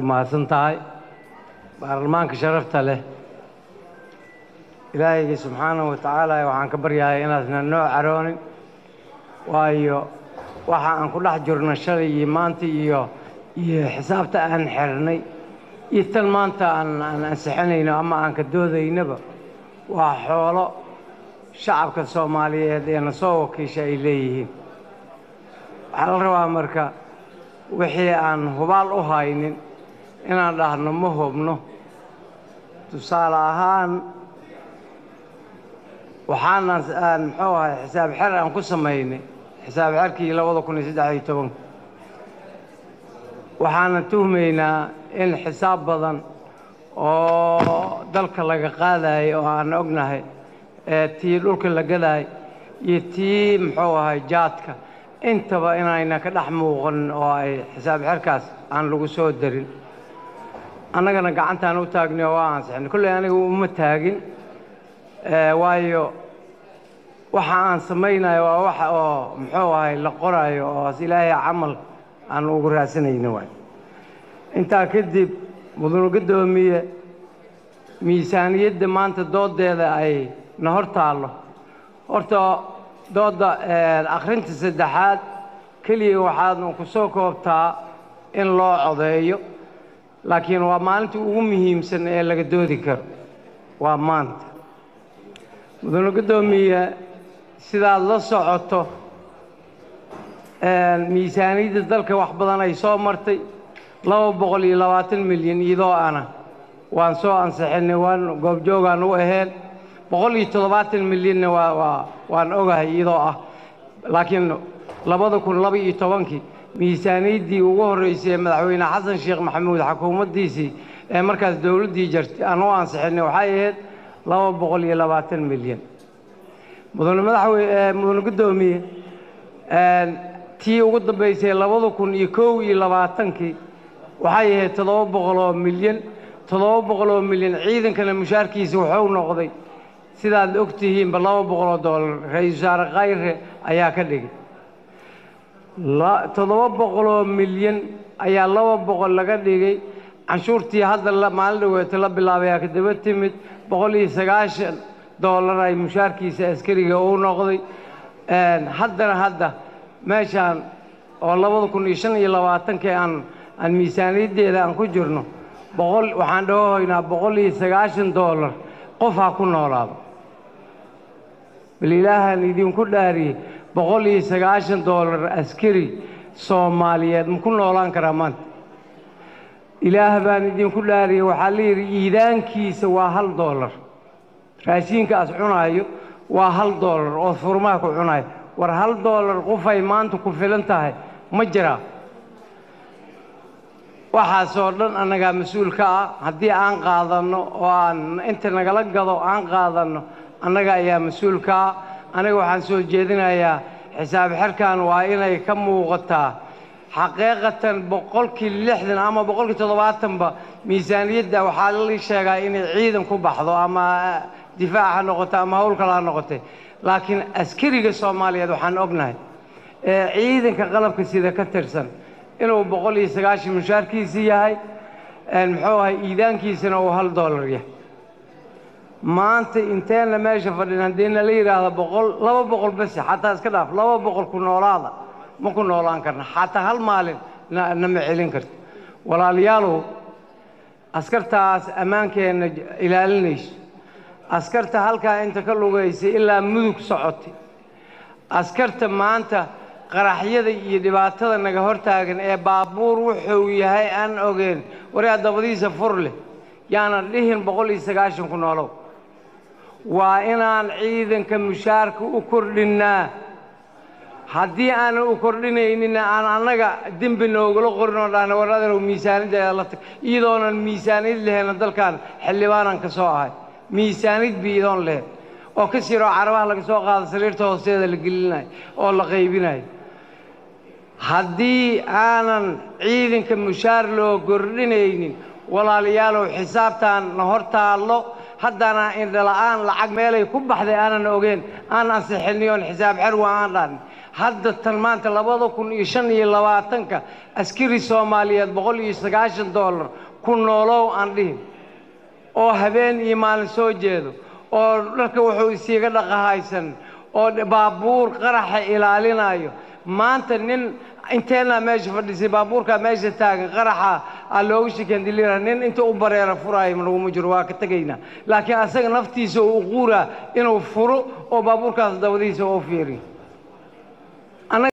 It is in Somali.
mahadsan tahay baarlamaanka sharafta leh ilaahayga subxaanahu wa tacaala waxaan ka baryahay inaasna noo caroonin waayo waxa aan ku dhex jirno shalay iyo maanta iyo iyo xisaabta aan xirnay iyo tan maanta aan aan ansixinayno ama aan ka doodaynaba waa xoolo shacabka soomaaliyeed ee na soo wakiisha ay leeyihiin waxaa la rabaa marka wixii aan hubaal u haynin inaan dhahno ma hubno tusaale ahaan waxaanan aan muxuu ahay xisaab xer aan ku samaynay xisaab xerkii labada kun iyo saddex iyo tobanka waxaanan tuhmaynaa in xisaab badan oo dalka laga qaadayo oo aan ognahay ee tii dhulka la gadaay iyo tii muxuu ahay jaadka intaba inayna ka dhex muuqan oo ay xisaab xerkaas aan lagu soo darin annagana gacantaan u taagnay oo waa ansixinay kolley aniga uma taagin waayo waxa aan samaynayo waa waxa oo muxuu ahay la qoraayo oo ilaahay camal aan ugu raadsanayno waay intaa kadib mudanu guddoomiye miisaaniyadda maanta doodeeda ay na hor taallo horta doodda akhrinta saddexaad keliya waxaadnu ku soo koobtaa in loo codeeyo laakiin waa maalinta ugu muhiimsan ee laga doodi karo waa maanta mudanu guddoomiye sidaad la socoto miisaaniyadda dalka wax badan ay soo martay laba boqol iyo labaatan milyan iyadoo ana waan soo ansixinay waan goobjoogaan u aheen boqol iyo toddobaatan milyanna waa waa waan ogahay iyadoo ah laakiin labada kun laba iyo tobankii miisaaniyaddii ugu horreysay ee madaxweyne xasan sheekh maxamuud xukuumaddiisii ee markaas dowladdii jartay aan u ansixinay waxay ahayd laba boqol iyo labaatan milyan mudane madaxweyne mudane guddoomiye tii ugu dambaysay labada kun iyo kow iyo labaatankii waxay ahayd toddoba boqol oo milyan toddoba boqol oo milyan ciidankana mushaarkiisa wuxuu noqday sidaad og tihiinba laba boqol oo doolar ra-iisul wasaare khayre ayaa ka dhigay toddoba boqol oo milyan ayaa laba boqol laga dhigay canshuurtii hadda maalin dhaweeta la bilaabay aa kadaba timid boqol iyo sagaashan doolar ay mushaarkiisa askariga uu noqday haddana hadda meeshaan oo labada kun iyo shan iyo labaatankii aan aan miisaaniyaddeeda aan ku jirno boqol waxaan dhahohaynaa boqol iyo sagaashan doolar qof ha ku noolaado bal ilaahaan idinku dhaariyey boqol iyo sagaashan doolar askari soomaaliyeed ma ku noolaan karaa maanta ilaah baan idinku dhaariyey waxaa la yidhi iidaankiisa waa hal doolar raashiinkaas cunaayo waa hal doolar oo furmaha ku cunayo war hal doolar qofay maanta ku filan tahay ma jiraa waxaasoo dhan annagaa mas-uul ka ah haddii aan qaadanno oo aan inta nagala gado aan qaadanno annaga ayaa mas-uul ka ah aniga waxaan soo jeedinayaa xisaab xerkan waa inay ka muuqataa xaqiiqatan boqolkii lixdan ama boqolkii toddobaatanba miisaaniyadda waxaa la sheegaa inay ciidan ku baxdo ama difaac ha noqoto ama howl kale ha noqotay laakiin askariga soomaaliyeed waxaan ognahay ee ciidanka qalabka sida ka tirsan inuu boqol iyo sagaashan mushaarkiisi yahay muxuu ahay iidaankiisana uu hal doolar yahay maanta inteenna meesha fadhin haddii nala yidhaahdo boqol laba boqol bese xataa iska dhaaf laba boqol ku noolaada ma ku noolaan karna xataa hal maalin nama celin karto walaalayaalow askartaas ammaankeenna ilaalinayso askarta halkaa inta ka lugaysay ilaa mudug socotay askarta maanta qaraxyada iyo dhibaatada naga hortaagan ee baabuur wuxuu yahay aan ogeen waraa dabadiisa fur leh yaanan dhihin boqol iyo sagaashan ku noolow waa inaan ciidanka mushaarka u kordhinnaa haddii aanan u kordhinaynina aan annaga dembi noogula qorin oo dhahna war aderow miisaaniddeeda la tag iyadoonan miisaanid lehena dalkan xildhibaanan ka soo ahay miisaanid bi idoon lehen oo ka siroo carabaha laga soo qaado sariirta hoosteeda la gelinayo oo la qaybinayo haddii aanan ciidanka mushaar loo kordhinaynin walaalayaalow xisaabtaan na hor taallo haddana indhala'aan lacag meelay ku baxday aanan ogeen aan ansixinay oon xisaab xer waa aan dhahnay hadda tan maanta labada kun iyo shan iyo labaatanka askari soomaaliyeed boqol iyo sagaashan dollar ku noolow aan dhihin oo habeen iyo maalin soo jeedo oo dharka wuxuu isiiga dhaqahaysan oo baabuur qaraxa ilaalinayo maanta nin inteenaa meesha fadhisay baabuurkaa meesha taagan qaraxa aa looga shikandilira nin inta u bareera furaayo naguma jiro waa ka tegaynaa laakiin asaga naftiisa uu quuraa inuu furo oo baabuurkaas dabadiisa u fiiriyo